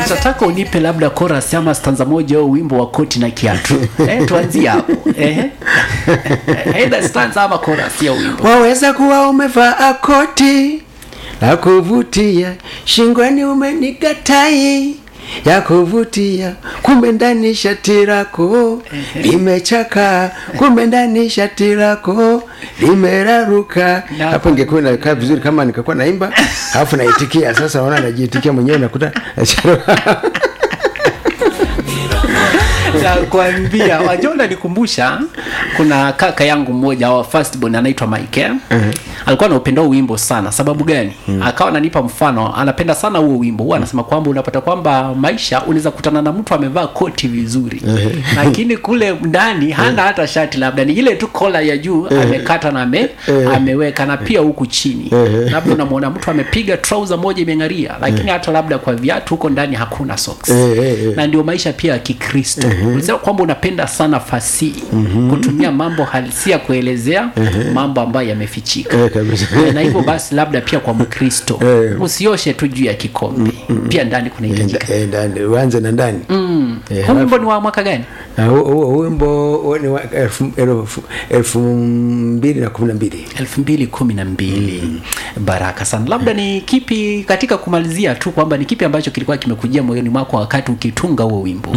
nitataka unipe labda chorus ama stanza moja au wimbo wa koti na kiatu eh, tuanzie hapo eh. Either stanza ama chorus ya wimbo waweza kuwa umevaa koti la kuvutia shingoni umeniga tai ya kuvutia kumbe ndani shati lako limechaka kumbe ndani shati lako limeraruka Na- hapo ingekuwa inakaa vizuri kama nikakuwa naimba alafu naitikia sasa naona najiitikia mwenyewe nakuta nakwambia wajua unanikumbusha kuna kaka yangu mmoja wa firstborn anaitwa Mike eh? alikuwa anaupenda huo wimbo sana sababu gani akawa ananipa mfano anapenda sana huo wimbo huwa anasema kwamba unapata kwamba maisha unaweza kutana na mtu amevaa koti vizuri lakini kule ndani hana hata shati labda ni ile tu kola ya juu amekata na ame, ameweka na pia huku chini labda unamwona mtu amepiga trouser moja imeng'aria lakini hata labda kwa viatu huko ndani hakuna socks Eh, eh, eh. na ndio maisha pia ya kikristo ulisema kwamba unapenda sana fasihi kutumia mambo halisia kuelezea mambo ambayo yamefichika Eh, kabisa. Eh, na hivyo basi labda pia kwa mkristo Eh. usioshe tu juu ya kikombe pia ndani kunahitajika Eh, ndani uanze na ndani Eh, huu wimbo ni wa mwaka gani na huo- huo huo wimbo huo ni wa elfu- elfu- elfu mbili na kumi na mbili elfu mbili kumi na mbili baraka sana labda ni kipi katika kumalizia tu kwamba ni kipi ambacho kilikuwa kimekujia moyoni mwako wakati ukitunga huo wimbo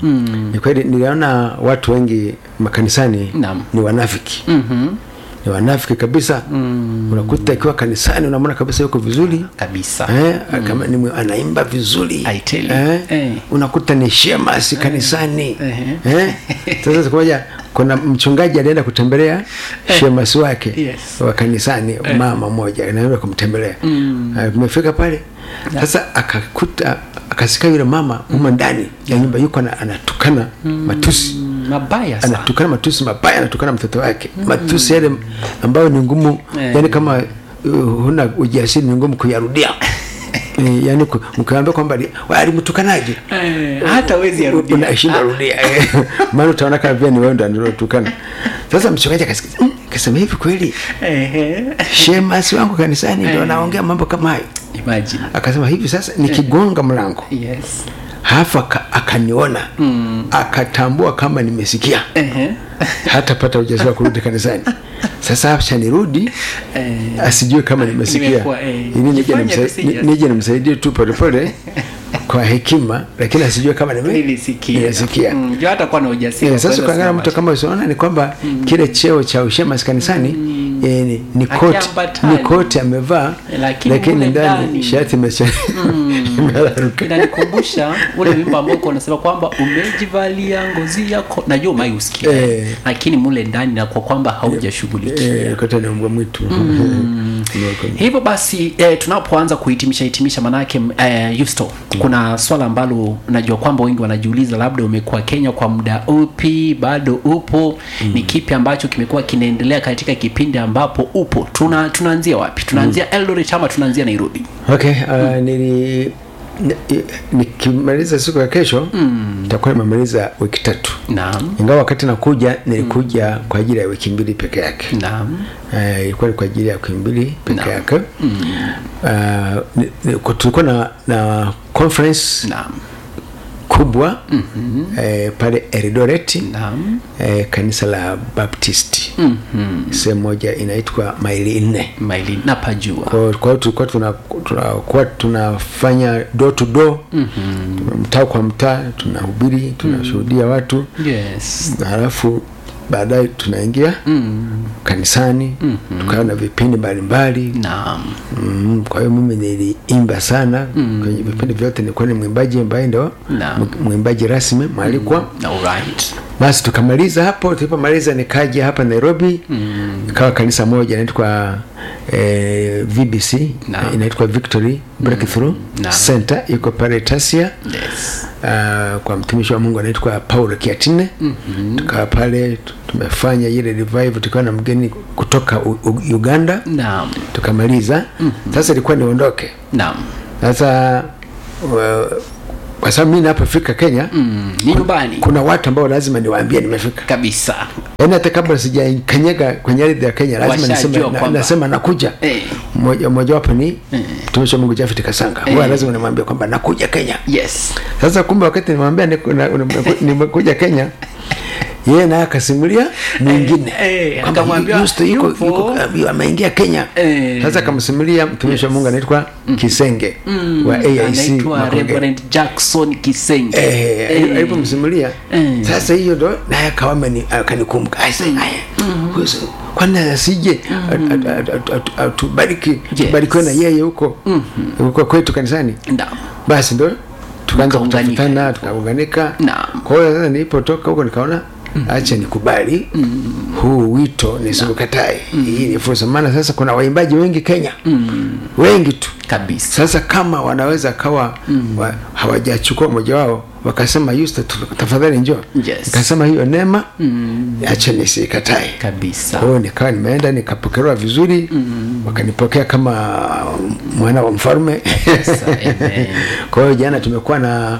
ni kweli niliona watu wengi makanisani Naam. ni wanafiki Mhm. ni wanafiki kabisa unakuta ikiwa kanisani unamwona kabisa yuko vizuri kabisa Eh, kama ni mwe- anaimba vizuri I tell you. eh, Eh. unakuta ni shemasi kanisani Eh. eh. Sasa siku moja kuna mchungaji alienda kutembelea shemasi wake Yes. wa kanisani mama moja anaenda kumtembelea umefika pale sasa akakuta akasikia yule mama humo ndani ya nyumba yuko ana- anatukana matusi Mm, mabaya sana anatukana matusi mabaya anatukana mtoto wake matusi yale ambayo ni ngumu Eh. yani kama uh, huna ujasiri ni ngumu kuyarudia Eh, yani ku- ukiambia kwamba ali- wa, alimtukanaje Eh, hata wezi yarudia unashinda rudia eh. maana utaona kama vile ni wewe ndo anatukana sasa mchungaji akasikia "Mm," akasema hivi kweli Ehe. shemasi wangu kanisani ndo anaongea mambo kama hayo imagine akasema hivi sasa nikigonga mlango yes halafu aka- akaniona akatambua kama nimesikia Ehe. hatapata ujasiri wa kurudi kanisani sasa acha nirudi Eh. asijue kama nimesikia Nimekuwa, eh, ili nije jifanye nimsa- tusije. ni- nije nimsaidie tu polepole kwa hekima lakini asijue kama nime- nilisikia nimesikia Mm, juu hata kuwa na ujasiri Eh, wa sasa kuweza ukaangalia kusema mtu kama usiona ni kwamba kile cheo cha ushemasi kanisani eh, ni- ni koti Hakiambatani. ni koti amevaa Lakini lakini mule ndani ndani- shati imecha- imeraruka inanikumbusha ule wimbo ambao uko unasema kwamba umejivalia ngozi yako najua umai usikia Eh. lakini mule ndani na kwa kwamba haujashughulikia Eh, kote ni mbwa mwitu Ndio, hivyo basi eh, tunapoanza kuhitimisha hitimisha manake eh, Yusto kuna swala ambalo najua kwamba wengi wanajiuliza labda umekuwa Kenya kwa muda upi bado upo ni kipi ambacho kimekuwa kinaendelea katika kipindi ambapo upo tuna tunaanzia wapi tunaanzia Eldoret ama tunaanzia Nairobi okay uh, nili ni- nikimaliza siku ya kesho nitakuwa nimemaliza wiki tatu naam ingawa wakati nakuja nilikuja kwa ajili ya wiki mbili peke yake naam Eh, ilikuwa ni kwa ajili ya wiki mbili peke Naam. yake Ah, ni- ni- ku- tulikuwa na, na conference naam kubwa eh, pale Eldoret naam eh, kanisa la Baptist sehemu moja inaitwa maili nne maili napajua kwa kwa hiyo tulikuwa tuna- tunakuwa tunafanya door to door mtaa kwa mtaa tunahubiri tunashuhudia watu yes halafu baadaye tunaingia kanisani tukawa na vipindi mbalimbali naam mm, kwa hiyo mimi niliimba sana kwenye vipindi vyote nilikuwa ni mwimbaji ambaye ndo Naam. m- mwimbaji rasmi mwalikwa alright basi tukamaliza hapo tulipomaliza nikaja hapa nairobi ikawa kanisa moja inaitwa eh, vbc Naam. inaitwa victory breakthrough Naam. center iko pale tasia yes uh, kwa mtumishi wa mungu anaitwa paulo kiatine mm-hmm. tukawa pale tu- tumefanya ile revive tukiwa na mgeni kutoka U- U- uganda naam tukamaliza mm-hmm. sasa ilikuwa niondoke naam sasa wa- kwa sababu mi napofika kenya mm, ni nyumbani kuna watu ambao lazima niwaambie nimefika kabisa yaani hata kabla sijakanyaga kwenye ardhi ya kenya lazima Washajua niseme, na, kwamba- nasema nakuja Eh. Mmoja- mmojawapo ni mtumishi wa mungu jafet kasanga huwa Eh. lazima nimwambie kwamba nakuja kenya yes sasa kumbe wakati nimwambia niku- na- nimeku- nimekuja kenya yeye naye akasimulia mwingine Eh, eh, kwamba akamwambia, Yusto yuko- yupo. yuko- yu- ameingia kenya Eh. sasa akamsimulia mtumishi wa mungu anaitwa kisenge wa aic anaitwa Makongeni. Reverend Jackson Kisenge Eh, Eh. alipomsimulia Eh. sasa hiyo ndo naye akawa ameni- akanikumbuka Aise, aya, huyu si- kwani asije at- at- at- at- at- atubariki Yes. tubarikiwe na yeye huko huko kwetu kanisani Naam. basi ndo tukaanza Mkaunganika. kutafutana tukaunganika Naam. kwa hiyo sasa nilipotoka huko nikaona acha nikubali huu wito nisikukatae hii ni fursa maana sasa kuna waimbaji wengi kenya wengi tu kabisa sasa kama wanaweza kawa wa, hawajachukua mmoja wao wakasema Yusta tu- tafadhali njoo Yes. nikasema hiyo neema acha nisikatae kabisa kwa hiyo nikawa nimeenda nikapokelewa vizuri wakanipokea kama mwana wa mfalme amen. kwa hiyo jana tumekuwa na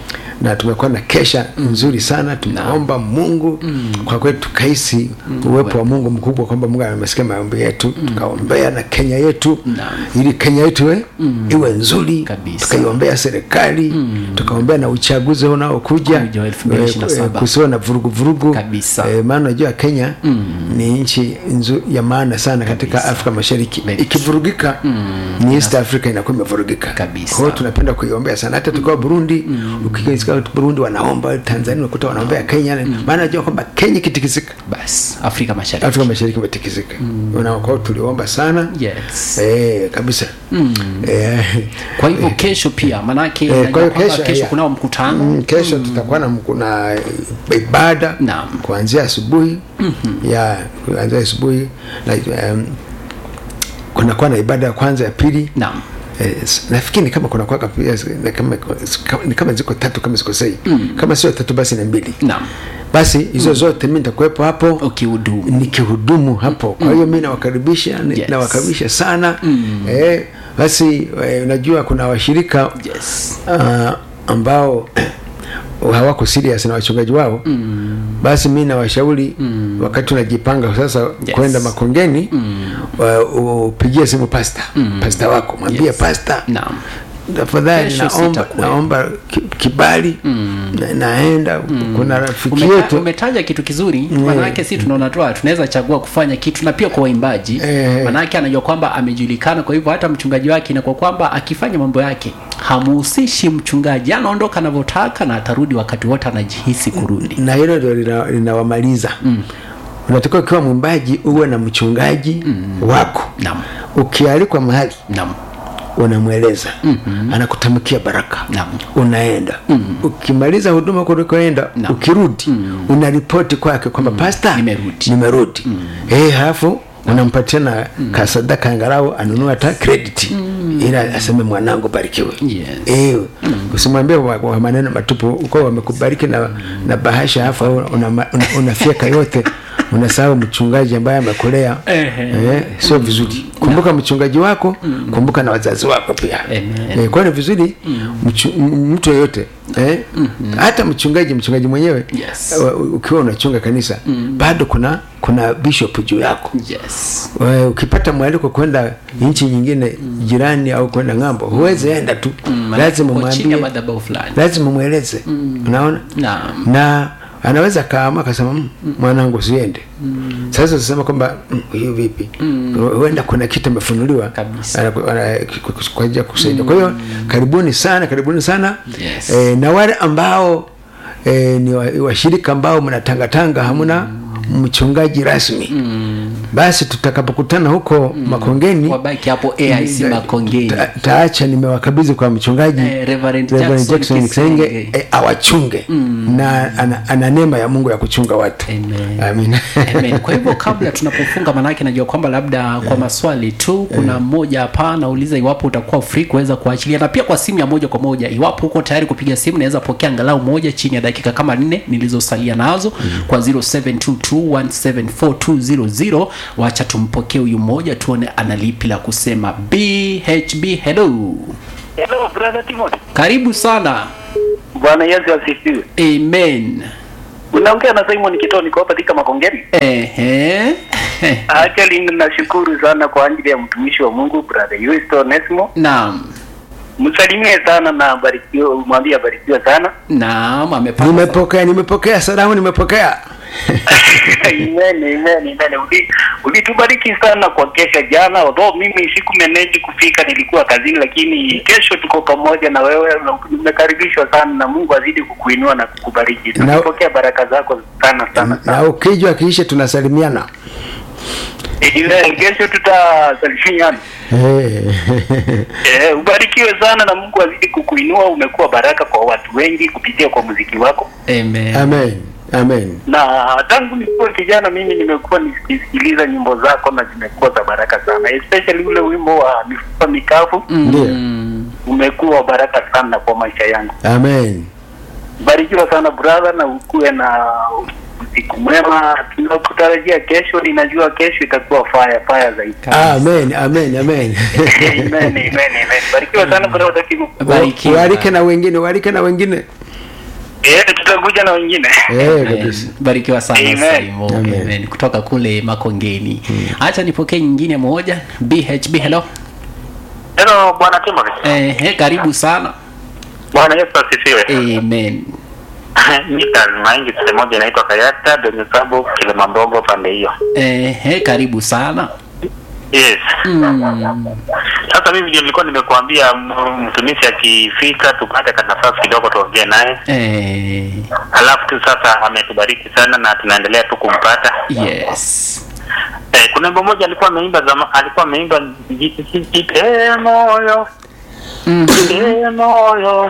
na tumekuwa na kesha nzuri sana tunaomba mungu kwa kweli tukahisi uwepo wa mungu mkubwa kwamba mungu amesikia maombi yetu tukaombea na kenya yetu Naam. ili kenya yetu iwe iwe nzuri Kabisa. tukaiombea serikali tukaombea na uchaguzi unaokuja Kuja wa 2027. Eh, eh, kusiwe na vurugu vurugu Kabisa. Eh, maana unajua kenya ni nchi nzu- ya maana sana katika afrika mashariki Very ikivurugika ni east africa inakuwa imevurugika Kabisa. kwa hiyo tunapenda kuiombea sana hata tukiwa burundi ukisikia burundi wanaomba tanzania unakuta wanaombea kenya maana najua kwamba kenya ikitikisika basi afrika mashariki afrika mashariki imetikisika Unaona, kwa hiyo tuliomba sana yes eh, kabisa eh, kwa hivyo kesho pia manake Eh, najua kwa hiyo kwamba kesho, kesho yeah. kunao mkutano Mm, kesho tutakuwa na kuna ibada Naam. kuanzia kuanzia asubuhi ya kuanzia asubuhi na um, kunakuwa na ibada ya kwanza ya pili naam Eh, s- nafikiri ni kama kunakuwa pia ni kama, ni kama ziko tatu kama sikosei kama sio tatu basi ni mbili naam basi hizo zote mi nitakuwepo hapo ukihudumu nikihudumu hapo kwa hiyo mi nawakaribisha ni- Yes. nawakaribisha sana eh, basi eh, unajua kuna washirika yes uh, ambao hawako serious na wachungaji wao mm. basi mi nawashauri mm. wakati unajipanga sasa Yes. kwenda makongeni mm. upigie simu pasta mm. pasta wako mwambie Yes. pasta naam tafadhali Kesho naomba, sitakuwepo. naomba ki- kibali na, naenda kuna rafiki Umeta, yetu umetaja kitu kizuri manake si tunaona tu tunaweza chagua kufanya kitu na pia kwa waimbaji Eh. manake anajua kwamba amejulikana kwa hivyo hata mchungaji wake inakuwa kwamba akifanya mambo yake hamuhusishi mchungaji anaondoka anavyotaka na atarudi wakati wote anajihisi kurudi na hilo ndio lina- linawamaliza mm. unatakiwa ukiwa mwimbaji uwe na mchungaji mm. wako naam ukialikwa mahali naam unamweleza mm-hmm. anakutamkia baraka Naam. unaenda mm-hmm. ukimaliza huduma kulikoenda Naam. ukirudi mm-hmm. unaripoti kwake kwamba mm-hmm. pasta Nimerudi. nimerudi mm-hmm. eh halafu unampatia na mm-hmm. kasadaka angalau anunua hata credit mm-hmm. ila aseme mwanangu barikiwe Yes. eh usimwambie wa, wa maneno matupu uko wamekubariki na, na bahasha halafu unafyeka una, una unafyeka yote unasahau mchungaji ambaye amekulea Ehe. eh, sio vizuri kumbuka mchungaji wako kumbuka na wazazi wako pia Amen. eh, kwa ni vizuri mchu, m- mtu yoyote eh, hata mchungaji mchungaji mwenyewe Yes. eh, ukiwa unachunga kanisa bado kuna kuna bishop juu yako yes Wewe ukipata mwaliko kwenda nchi nyingine jirani au kwenda ng'ambo huwezi enda tu lazima Uko chini ya mwambie madhabahu fulani lazima mweleze unaona naam na anaweza kaama akasema "Mm, mwanangu siende sasa usisema kwamba "Mm, hiyo vipi huenda kuna kitu amefunuliwa Kabisa. ana- ana- kwa ajili ya kusaidia kwa hiyo karibuni sana karibuni sana Yes. eh, na wale ambao eh, ni wa- washirika ambao mnatangatanga hamuna mchungaji rasmi basi tutakapokutana huko makongeni wabaki hapo aic makongeni ta- taacha nimewakabidhi kwa mchungaji Eh, Reverend Reverend Jackson Kisenge, Kisenge. eh, awachunge na ana, ana neema ya mungu ya kuchunga watu Amen. Amen. Amen. Kwa hivyo kabla tunapofunga, manake najua kwamba labda kwa maswali tu, kuna mmoja hapa anauliza iwapo utakuwa free kuweza kuachilia, na pia kwa simu ya moja kwa moja, iwapo uko tayari kupiga simu, naweza pokea angalau moja chini ya dakika kama nne nilizosalia nazo kwa 0722174200. Wacha tumpokee huyu mmoja, tuone ana lipi la kusema. BHB, hello, Hello, brother Timothy. karibu sana. Bwana Yesu asifiwe. Amen. Unaongea na Simon Kitoo, niko hapa katika Makongeni. Ehe. Actually nashukuru sana kwa ajili ya mtumishi wa Mungu brother Yusto Onesmo. Naam. Msalimie sana na abarikiwe, mwambie abarikiwe sana. Naam, amepata. nimepokea nimepokea salamu nimepokea Amen, amen, amen. Uli- Ulitubariki sana kwa kesha jana, although mimi sikumeneji kufika, nilikuwa kazini, lakini kesho tuko pamoja na wewe. na Umekaribishwa sana na Mungu azidi kukuinua na kukubariki. Na- Tumepokea baraka zako sana sana sana. na ukijwa kiishe tunasalimiana Amen. Kesho tutasalimiana. Eh. Eh, ubarikiwe sana na Mungu azidi kukuinua. Umekuwa baraka kwa watu wengi kupitia kwa muziki wako, Amen. amen amen na tangu nikuwa kijana mimi nimekuwa nikisikiliza nyimbo zako na zimekuwa za baraka sana, especially ule wimbo wa mifupa mikavu Mm. umekuwa baraka sana kwa maisha yangu. amen Barikiwa sana brother, na ukuwe na usiku mwema. Tunakutarajia kesho, ninajua kesho itakuwa fire fire zaidi. amen amen amen amen, amen, amen. Barikiwa sana brother Kimu. Barikiwa. walike na wengine walike na wengine Eh, tutakuja na wengine. eh Amen. kabisa barikiwa sana Amen. Simo. Amen. Amen. kutoka kule makongeni hacha nipokee nyingine moja bhb hello Hello bwana Timothy. Ehe, karibu sana Bwana Yesu asifiwe. amen Mita maingi sehemu moja inaitwa Kayata Donisabu Kilimambogo pande hiyo. Ehe, karibu sana Yes. mm. Sasa mimi ndio nilikuwa nimekuambia m- mtumishi akifika tupate ka nafasi kidogo tuongee naye. eh, Alafu tu sasa ametubariki sana na tunaendelea tu kumpata. yes Eh, kuna wimbo moja alikuwa ameimba zama, alikuwa ameimba jipe moyo mm. jipe moyo